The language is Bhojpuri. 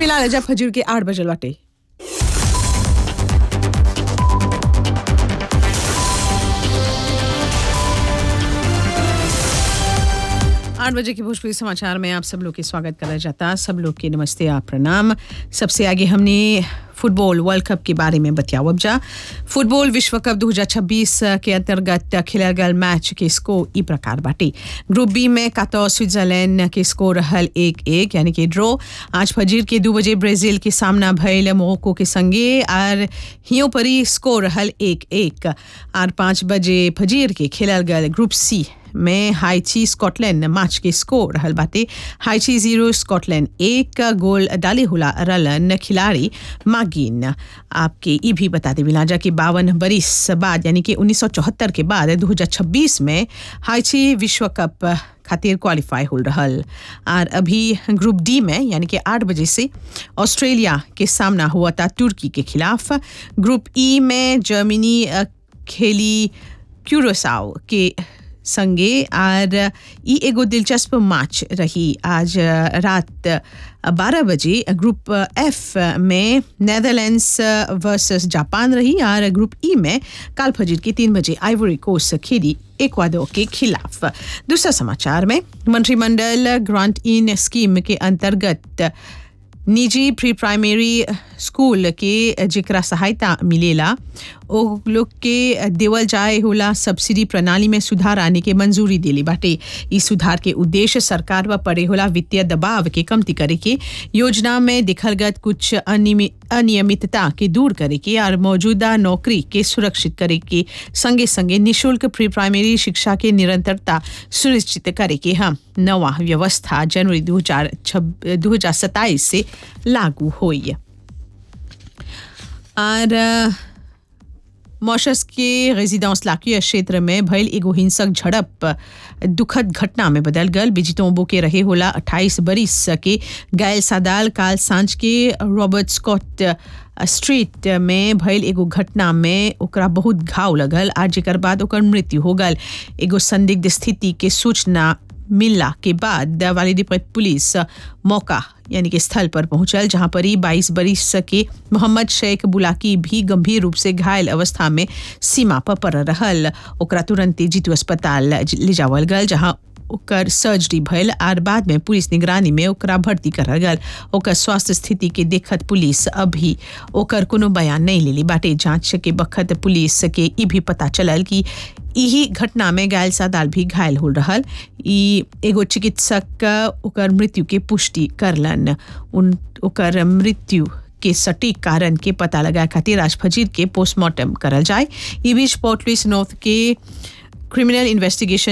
फिलहाल अजब फजूर के आठ बजल बाटे आठ बजे के भोजपुरी समाचार में आप सब लोग के स्वागत करा जाता सब लोग के नमस्ते आप प्रणाम सबसे आगे हमने फुटबॉल वर्ल्ड कप के बारे में बतियाओ अब जा फुटबॉल विश्व कप 2026 के अंतर्गत खेलल गल मैच के स्कोर ई प्रकार बाटे ग्रुप बी में कातो स्विट्जरलैंड के स्कोर रहल एक एक यानी कि ड्रॉ आज फजीर के दो बजे ब्राजील के सामना भयल मोरक्को के संगे और हियो परी स्कोर रहल एक एक और पाँच बजे फजीर के खेलल गल ग्रुप सी में हाइची स्कॉटलैंड मैच के स्कोर रहल बाटे हाइची जीरो स्कॉटलैंड एक गोल डाले हुला रलन खिलाड़ी मागिन आपके ये भी बता दे बिलाजा कि बावन बरिस बाद यानी कि 1974 के बाद 2026 में हाइची विश्व कप खातिर क्वालिफाई हो रहल और अभी ग्रुप डी में यानी कि आठ बजे से ऑस्ट्रेलिया के सामना हुआ था तुर्की के खिलाफ ग्रुप ई में जर्मनी अ, खेली क्यूरोसाओ के संगे और ई एगो दिलचस्प मैच रही आज रात बारह बजे ग्रुप एफ में नेदरलैंड्स वर्सेस जापान रही और ग्रुप ई में काल फजीर के तीन बजे आइवरी कोस्ट खेली एक्वाडोर के खिलाफ दूसरा समाचार में मंत्रिमंडल ग्रांट इन स्कीम के अंतर्गत निजी प्री प्राइमरी स्कूल के जेकरा सहायता मिलेला ओ लोग के देवल जाए होला सब्सिडी प्रणाली में सुधार आने के मंजूरी दिली बाटे इस सुधार के उद्देश्य सरकार व पड़े होला वित्तीय दबाव के कमती करे के योजना में दिखल गत कुछ अनियमि- अनियमितता के दूर करे के और मौजूदा नौकरी के सुरक्षित करे के संगे संगे निशुल्क प्री प्राइमरी शिक्षा के निरंतरता सुनिश्चित करे के हम नवा व्यवस्था जनवरी दो हजार दो हजार सत्ताईस से लागू हुई और अ, मॉशस के रेजिडेंस लाकिया क्षेत्र में भयल एगो हिंसक झड़प दुखद घटना में बदल गल बिजितोंबो के रहे होला 28 बरिस के गायल सादाल काल सांझ के रॉबर्ट स्कॉट स्ट्रीट में भयल एगो घटना में ओकरा बहुत घाव लगल आ जेकर बाद ओकर मृत्यु हो गल एगो संदिग्ध स्थिति के सूचना मिलला के बाद वालिदीपत पुलिस मौका यानी कि स्थल पर पहुंचल जहां पर ही बाईस बरिस के मोहम्मद शेख बुलाकी भी गंभीर रूप से घायल अवस्था में सीमा पर पड़ रहल ओकरा तुरंत जीतू अस्पताल ले जावल गल जहां ओकर सर्जरी भयल आर बाद में पुलिस निगरानी में ओकरा भर्ती करल गल ओकर स्वास्थ्य स्थिति के देखत पुलिस अभी ओकर कोनो बयान नहीं लेली बाटे जांच के बखत पुलिस के ई भी पता चलल कि यही घटना में घायल सादाल भी घायल हो रहल ई एगो चिकित्सक ओकर मृत्यु के पुष्टि करलन उन ओकर मृत्यु के सटीक कारण के पता लगा खातिर आज फजीर के पोस्टमार्टम करल जाए ई बीच पोर्ट लुइस नॉर्थ के क्रिमिनल इन्वेस्टिगेशन